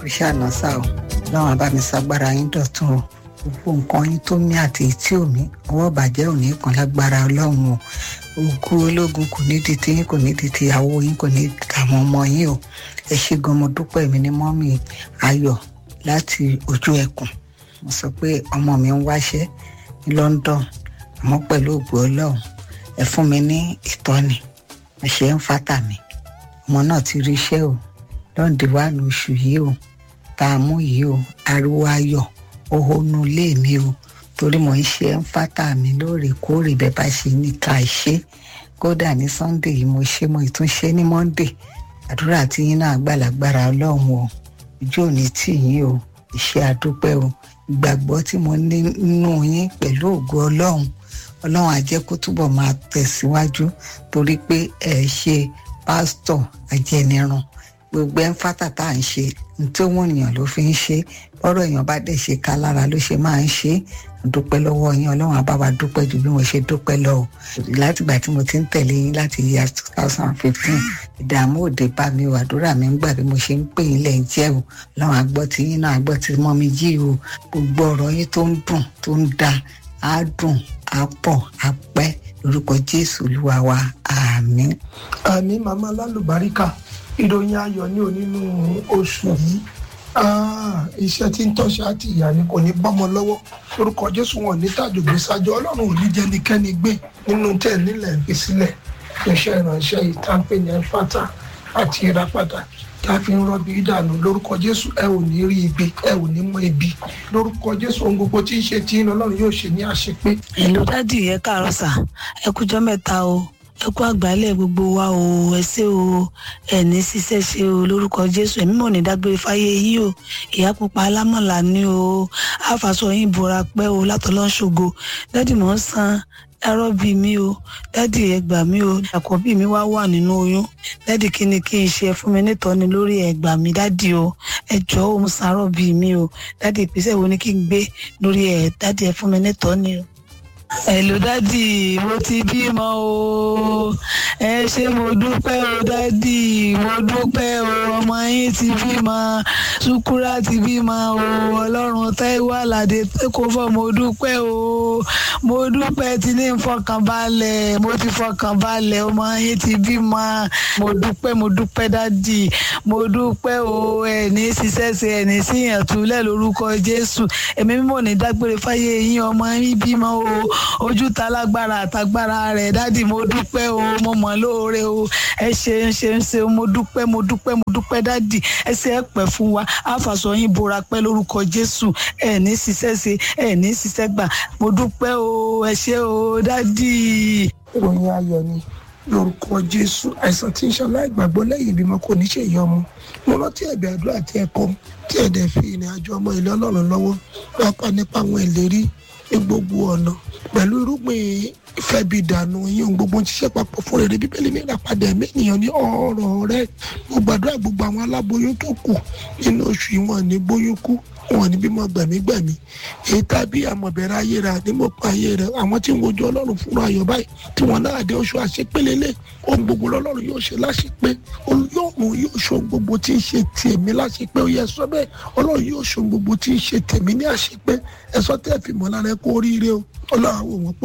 kò ṣàná sá o lọ́wọ́n bá mi ṣagbára yín dọ̀tun o gbogbo nǹkan yín tó mí àti èyí tí ò mí ọwọ́ bàjẹ́ ò ní kan lágbára ọlọ́run o ogun ológun kò ní di tiyín kò ní di tìyàwó yín kò ní di tàwọn ọmọ yín o ẹ ṣé gan mo dúpẹ́ mi ní mọ́mì ayọ̀ láti ojú ẹkùn mo sọ pé ọmọ mi ń wáṣẹ́ ní London àmọ́ pẹ̀lú ògbó ọlọ́run ẹ fún mi ní ìtọ́ni ẹ ṣe ń fátà mi ọmọ náà ti rí iṣẹ́ o lọ́ǹdí wà ní oṣù yìí o tá a mú yìí o ariwo ayọ̀ ohonu ilé mi o torí mo ń ṣe ń fátà mi lóòrèkóòrè bẹ́ẹ̀ bá ṣe ní ká ṣe kódà ní Sunday yìí mo ṣe mo ìtúnṣe ní Monday àdúrà tí yín náà gbàlagbára ọlọ́run o ojú òní tì yín o ìṣe àdúpẹ́ o ìgbàgbọ́ tí mo ní nínú yín pẹ̀lú ògo ọlọ́run ọlọ́run á jẹ́ kó túbọ̀ máa tẹ̀síwájú torí pé ẹ ṣe pásítọ̀ ajẹnirun gbogbo ẹ̀ ń fátà tá à ń ṣe ní tí òun èèyàn ló fi ń ṣe bọ́rọ̀ èèyàn bá dẹ̀ ṣe ká lára ló ṣe máa ń ṣe dúpẹ́ lọ́wọ́ yín ọlọ́run á bá wa dúpẹ́ ju bí mo ṣe dúpẹ́ lọ o látìgbà tí mo ti ń tẹ̀lé yín láti year two thousand fifteen ìdààmú òde bá mi o àdúrà mi ń gbà bí mo ṣe ń pè yín lẹ́yìn jẹ́ o ọlọ́run àgbọ́ tí yín náà àgbọ́ tí mọ́ mi jí o gbogbo ọ̀rọ̀ yín tó ń dùn tó ń da á dùn á pọ̀ á pẹ́ lórúkọ jésù olúwa wa àmín. àmì màmá lálùbáríkà ìròyìn ayọ̀ ní onínú oṣù yìí iṣẹ́ tí ń tọ́ṣe àti ìyá ni kò ní bọ́mọ lọ́wọ́ lórúkọ jésù wọn ní tàjògbé sájọ ọlọ́run ò ní jẹ́ nikẹ́ni gbé nínú tẹ̀ nílẹ̀ gbé sílẹ̀ iṣẹ́ ìránṣẹ́ yìí tá ń pè ní ẹ̀fátà àti ìràpadà tá a fi ń rọ́bì ìdànù lórúkọ jésù ẹ ò ní rí ibi ẹ ò ní mọ ibi lórúkọ jésù ohun gbogbo tí ń ṣe tí ń ọlọ́run yóò ṣe ní àṣepé. èlò dádì yẹ káàárọ̀ sà ẹ kújọ́ mẹ́ta o ẹ kú àgbálẹ̀ gbogbo wa o ẹ ṣé o ẹ ní ṣiṣẹ́ ṣe o lórúkọ jésù ẹ̀mí mọ̀ ní dágbére fáyé yìí o ìyá pupa alámọ̀lá ni o àfàṣọ yín bora pẹ́ o látọ̀lọ́ ṣògo dádì mọ̀ ń san ẹrọ bí mi o dádì ẹgbà mi o àkọ́bí mi wá wà nínú oyún dádì kí ni kí n ṣe fún mi nítọ́ni lórí ẹgbà mi dádì o ẹ jọ̀ọ́ o mo san ẹrọ bí mi o dádì ìpèsè wo ni kí n gbé lórí ẹ dádì ẹ fún mi nítọ́ni o ẹ̀lò dádì mo ti bímọ o ẹ ṣé mo dúpẹ́ o dádì mo dúpẹ́ o ọmọ yín ti bímọ ṣúkúrà ti bímọ o ọlọ́run táíwò àlàdé kò fọ́ mo dúpẹ́ o mo dúpẹ́ tí ní fọkànbalẹ̀ mo ti fọkànbalẹ̀ ọmọ yín ti bímọ mo dúpẹ́ mo dúpẹ́ dádì mo dúpẹ́ o ẹ̀ ní ṣiṣẹ́ ṣe ẹ̀ ní síyàn túlẹ̀ lórúkọ jésù ẹ̀mí mímọ́ ní dágbére fáyé yín ọmọ yín bímọ o ojú ta lágbára àtagbára rẹ̀ dádì mo dúpẹ́ o mo mọ̀ lóore o ẹ ṣe ń ṣe ń ṣe mo dúpẹ́ mo dúpẹ́ mo dúpẹ́ dádì ẹ ṣe ẹ pẹ́ fún wa àfàsọ yín bora pẹ́ lórúkọ jésù ẹ ní ṣiṣẹ́ ṣe ẹ ní ṣiṣẹ́ gbà mo dúpẹ́ o ẹ ṣé o dádì. ìròyìn ayọ̀ ni lórúkọ jésù àìsàn tí ń ṣọlá ìgbàgbọ́ lẹ́yìn ìbímọ kò ní ṣe ìyọmọ mo rántí ẹ̀bẹ̀ àdúrà tí ẹ kọ tí ẹ dẹ̀ fi ìrìn àjò ọmọ ilé ọlọ́run lọ́wọ́ pápá nípa àwọn ìlérí ní gbogbo ọ̀nà pẹ̀lú irúgbìn ìfẹ́ bí ìdànù yín ohun gbogbo ń ṣiṣẹ́ papọ̀ fún rere bíbélì ní ìràpadà ẹ̀mí ènìyàn ní ọ̀rọ̀ rẹ mo gbàdúrà gbogbo àwọn aláboyún tó kù nínú oṣù yìí wọn ní bóyún kú wọn ní bímọ gbẹ̀mígbẹ̀mí èyí tàbí àmọ̀bẹ̀rẹ̀ ayé rẹ ànímọ̀pọ̀ ayé rẹ àwọn tí ń wojú ọlọ́run fúnra ayọ̀ báyìí tí wọn náà dé oṣù àṣepélélẹ̀ ohun gbogbo lọ́lọ́run yóò ṣe láṣepé olóòrùn yóò ṣe ohun gbogbo tí ń ṣe tèmi láṣepé ó yẹ sọ bẹ́ẹ̀ ọlọ́run yóò ṣe ohun gbogbo tí ń ṣe tèmi ní àṣepé ẹ̀sọ́ tẹ́ fi mọ́ lára ẹ kó oríire o ọlọ́run àwọn òun pọ̀